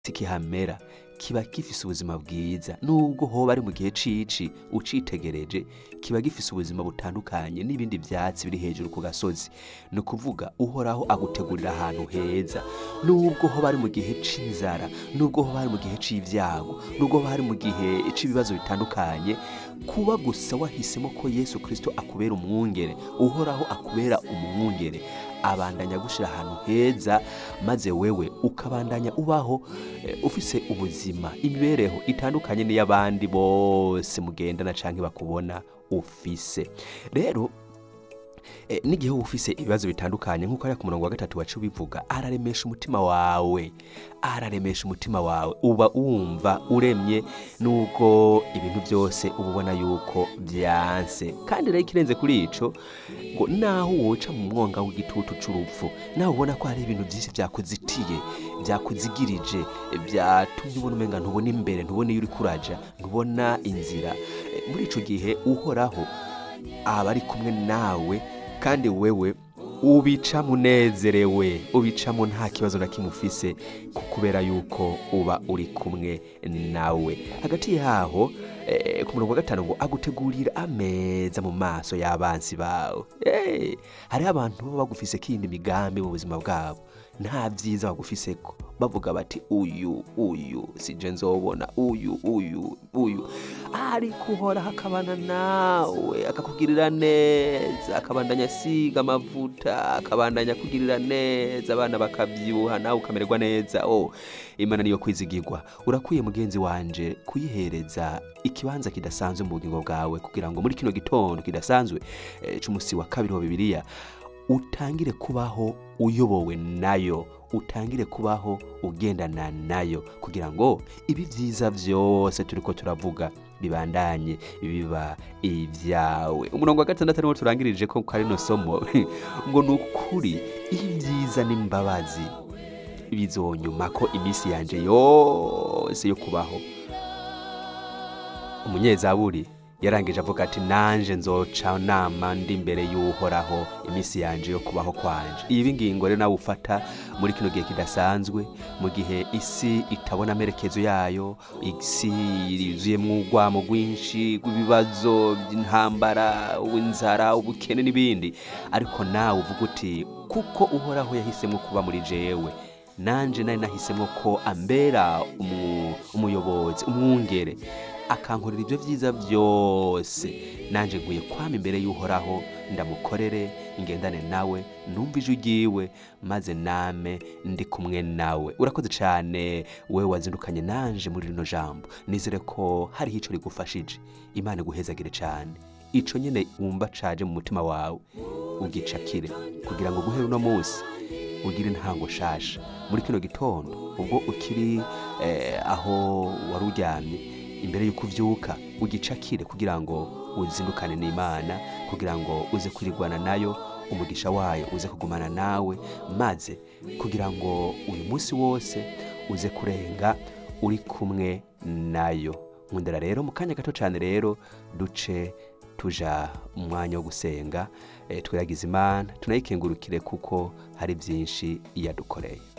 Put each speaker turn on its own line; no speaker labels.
kihamera kiba gifise ubuzima bwiza nubwo hoba ari mu gihe cici ucitegereje kiba gifise ubuzima butandukanye n'ibindi vyatsi biri hejuru ku gasozi ni ukuvuga uhoraho agutegurira ahantu heza nubwo hoba ari mu gihe c'inzara nubwo hoba ari mu gihe c'ivyago nubwo hoba ari mu gihe c'ibibazo bitandukanye kuba gusa wahisemo ko yesu kristo akubera umwungere uhoraho akubera umwungere abandanya gushira ahantu heza maze wewe ukabandanya ubaho eh, ufise ubuzima imibereho itandukanye n'iy'abandi bose mugendana canke bakubona ufise rero eh, n'igihe wowe ufise ibibazo bitandukanye nk'uko ari ku murongo wa gatatu wacu bivuga araremesha umutima wawe araremesha umutima wawe uba wumva uremye nubwo ibintu byose uba ubona yuko byanse kandi rero ikirenze kuri ico ngo naho woca mu mwonga w'igitutu c'urupfu nawe ubona ko hari ibintu byinshi byakuzitiye byakuzigirije byatumye ubona umenga ntubona imbere ntubona iyo uri kuraja ntubona inzira Eh, muri ico gihe uhoraho aba ari kumwe nawe kandi wewe ubica munezerewe ubicamo nta kibazo na kimwe ufise ku- kubera yuko uba uri kumwe nawe hagati yaho eh, ku murongo wa gatanu ngo agutegurira ameza mu maso y'abansi bawe Eh, hariho abantu baba bagufise kindi migambi mu buzima bwabo nta byiza bagufiseko bavuga bati uyu uyu sije nzobona uyu uyu uyu ariko uhoraho akabana nawe akakugirira neza akabandanya asiga amavuta akabandanya kugirira neza abana bakabyibuha nawe ukamererwa neza oh imana niyo kwizigirwa urakwiye mugenzi wanje kuyihereza ikibanza kidasanzwe mu bugingo bwawe kugira ngo muri kino gitondo kidasanzwe eh, c'umusi wa kabiri wa bibiliya utangire kubaho uyobowe nayo utangire kubaho ugendana nayo kugira ngo ibi byiza byose turiko turavuga bibandanye biba ibyawe umurongo wa gatandatu ariwo turangirije ko kari no somo ngo ni ukuri ibyiza n'imbabazi bizonyuma ko iminsi yanje yose yo kubaho umunyezaburi yarangije avuga ati nanje nzoca nama ndi imbere y'uhoraho iminsi yanje yo kubaho kwanje ibi ngingo rero nawe ufata muri kino gihe kidasanzwe mu gihe isi itabona amerekezo yayo isi yuzuyemwo urwamo rwinshi rw'ibibazo by'intambara inzara ubukene n'ibindi ariko nawe uvuga uti kuko uhoraho yahisemo kuba muri jewe nanje nari nahisemo ko ambera umu- umuyobozi umwungere akankorera ibyo byiza byose nanje nkwiye kwama imbere y'uhoraho ndamukorere ngendane nawe numva ijwi ryiwe maze name ndi kumwe nawe urakoze cyane wowe wazindukanye nanje muri rino jambo nizere ko hariho ico rigufashije imana iguhezagire cyane ico nyene wumva caje mu mutima wawe ugicakire kugira ngo guhera uno munsi ugire intango shasha muri kino gitondo ubwo ukiri eh, aho wari uryamye imbere y'uko uvyuka ugicakire kugira ngo uzindukane n'imana kugira ngo uze kwirigwana nayo umugisha wayo uze kugumana nawe maze kugira ngo uyu munsi wose uze kurenga uri kumwe nayo nkundira rero mu kanya gato cyane rero duce tuja mu mwanya wo gusenga eh, twiragiza imana tunayikengurukire kuko hari byinshi yadukoreye